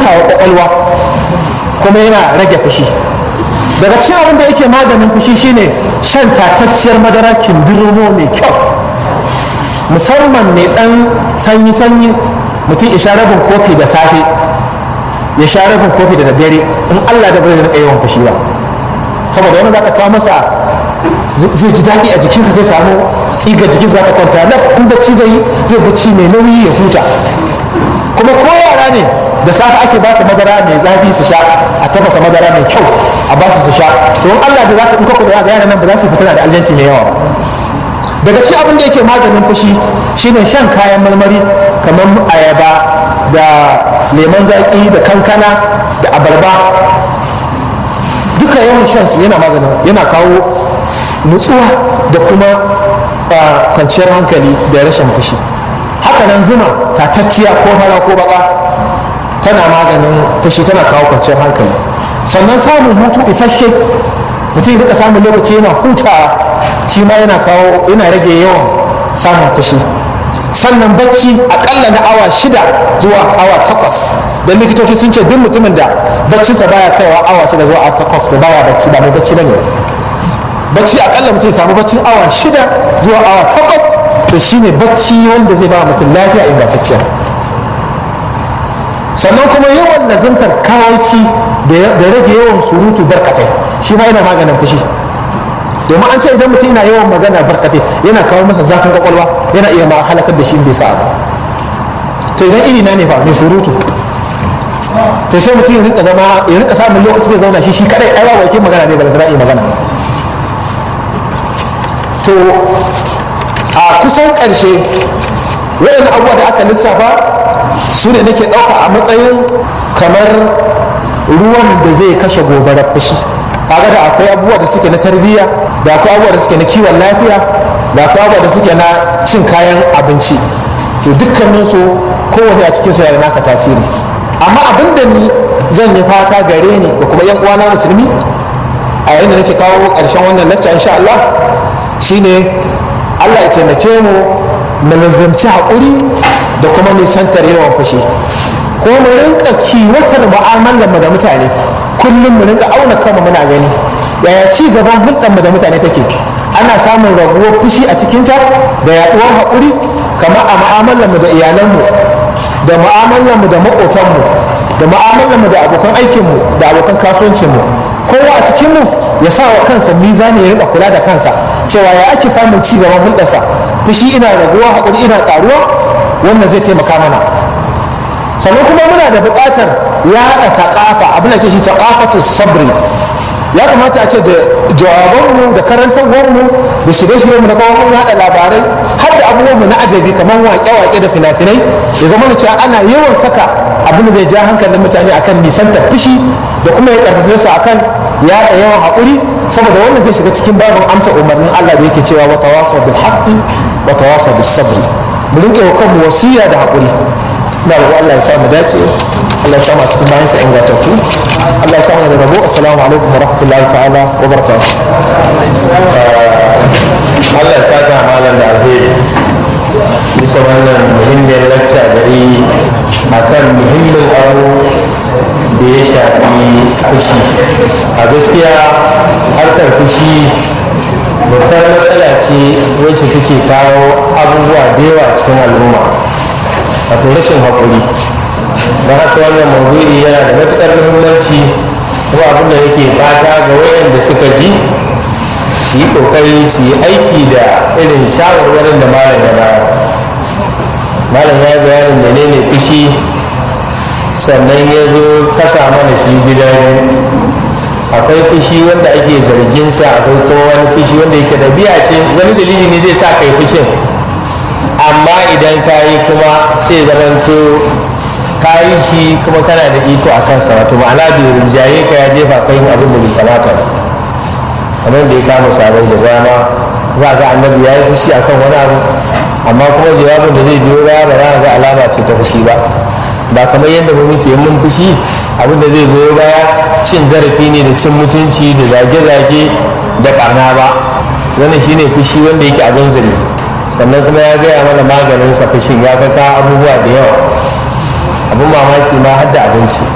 hutawa kwakwalwa kuma yana rage fushi daga cikin abin da yake maganin fushi shine shan tatacciyar madara kindirmo mai kyau musamman mai dan sanyi-sanyi mutum ya sha rabin kofi da safe ya sha rabin kofi da daddare in allah da ba zai rika yawan fushi ba saboda wani za ta kawo masa zai ji daɗi a jikinsa zai samu tsiga jikinsa za ta kwanta na in bacci zai yi zai bacci mai nauyi ya huta kuma ko yara ne da safe ake ba su madara mai zafi su sha a tafasa madara mai kyau a ba su su sha to in Allah da zaka in ka kula ga yaran nan ba za su fitina da aljanci mai yawa daga cikin abin da yake maganin fushi shine shan kayan marmari kamar ayaba da lemon zaki da kankana da abarba duka yawan shan su yana maganin yana kawo nutsuwa da kuma kwanciyar hankali da rashin fushi hakanan zuma tatacciya ko fara ko baka tana maganin fushi tana kawo kwanciyar hankali sannan samun hutu isasshe mutum ya rika samun lokaci yana hutawa shi ma yana kawo yana rage yawan samun fushi sannan bacci akalla na awa shida zuwa awa takwas don likitoci sun ce duk mutumin da baccinsa baya kaiwa awa shida zuwa awa takwas to baya bacci ba mai bacci bane bacci akalla mutum ya samu baccin awa shida zuwa awa takwas to shine bacci wanda zai ba mutum lafiya ingantacciya sannan kuma yawan lazimtar kawaici da rage yawan surutu barkatai shi ma yana maganin fushi domin an ce idan mutum yana yawan magana barkatai yana kawo masa zafin kwakwalwa yana iya ma halakar da shi bai sa ba to idan iri na ne fa mai surutu to sai mutum ya rinka zama ya rinka samun lokaci da zauna shi shi kadai ai ba wakil magana ne ba da iya magana to a kusan ƙarshe waɗannan abubuwa da aka lissafa su ne nake ɗauka a matsayin kamar ruwan da zai kashe gobarar fushi kaga da akwai abubuwa da suke na tarbiyya da akwai abubuwa da suke na kiwon lafiya da akwai abubuwa da suke na cin kayan abinci to dukkaninsu kowane a cikinsu yana nasa tasiri amma abin da ni zan yi fata gare ni da kuma yan uwana musulmi a yayin da nake kawo ƙarshen wannan lecture insha Allah shine Allah ya taimake mu mu nazarci haƙuri da kuma nisantar yawan fushi ko mu rinka kiwatar mu'amalar mu da mutane kullum mu rinka auna kanmu muna gani yaya ci gaban hulɗar mu da mutane take ana samun raguwar fushi a cikinta da yaɗuwar haƙuri kamar a mu'amalar mu da iyalanmu da mu'amalar mu da maƙotanmu da mu'amalar mu da abokan aikinmu da abokan kasuwancinmu kowa a cikinmu ya sa wa kansa mizani ya rinka kula da kansa cewa ya ake samun ci gaban hulɗarsa fushi ina raguwa haƙuri ina ƙaruwa wannan zai taimaka mana sannan kuma muna da buƙatar ya haɗa taƙafa abin da ke shi taƙafatu sabri ya kamata a ce da jawabanmu da karantarwarmu da shirye-shiryenmu da kawo yaɗa labarai har da abubuwanmu na ajabi kamar waƙe-waƙe da fina-finai ya zama da cewa ana yawan saka abin da zai ja hankalin mutane akan nisantar fushi da kuma ya karfafe su akan yaɗa yawan haƙuri saboda wannan zai shiga cikin babin amsa umarnin Allah da yake cewa wa tawasaw bil haqqi wa tawasaw bis sabri mu rinke wa kanmu wasiya da haƙuri ina roƙo Allah ya sa mu dace Allah ya sa mu a cikin bayansa ingantattu Allah ya sa mu da rabo assalamu alaikum wa rahmatullahi ta'ala wa barakatuh Allah ya saka malam da alheri bisa wannan muhimmiyar lacca gari akan muhimmin abu da ya shafi fushi a gaskiya harkar fushi babbar matsala ce wacce take kawo abubuwa da yawa cikin al'umma wato rashin haƙuri don haka wannan maudu'i yana da matuƙar muhimmanci kuma abin da yake fata ga wayanda suka ji su yi ƙoƙari su yi aiki da irin shawarwarin da malam ya bayar malam ya bayanin menene fushi sannan ya zo kasa mana shi gidan akwai fushi wanda ake zargin sa akwai kuma wani fushi wanda yake da biya ce wani dalili ne zai sa kai fushin amma idan ka yi kuma sai zamanto ka yi shi kuma kana da iko a kansa wato ma'ana bai rinjaye ka ya jefa kai abin da bai kamata ba kamar da ya kama sabon da dama za ga annabi ya yi fushi akan wani abu amma kuma jawabin da zai biyo baya ba za ga alama ce ta fushi ba ba kamar yadda mu muke mun fushi abin da zai biyo baya cin zarafi ne da cin mutunci da zage-zage da karna ba wannan shine fushi wanda yake abin zari sannan kuma ya gaya mana maganin sa fushin ya kaka abubuwa da yawa abin mamaki ma har da abinci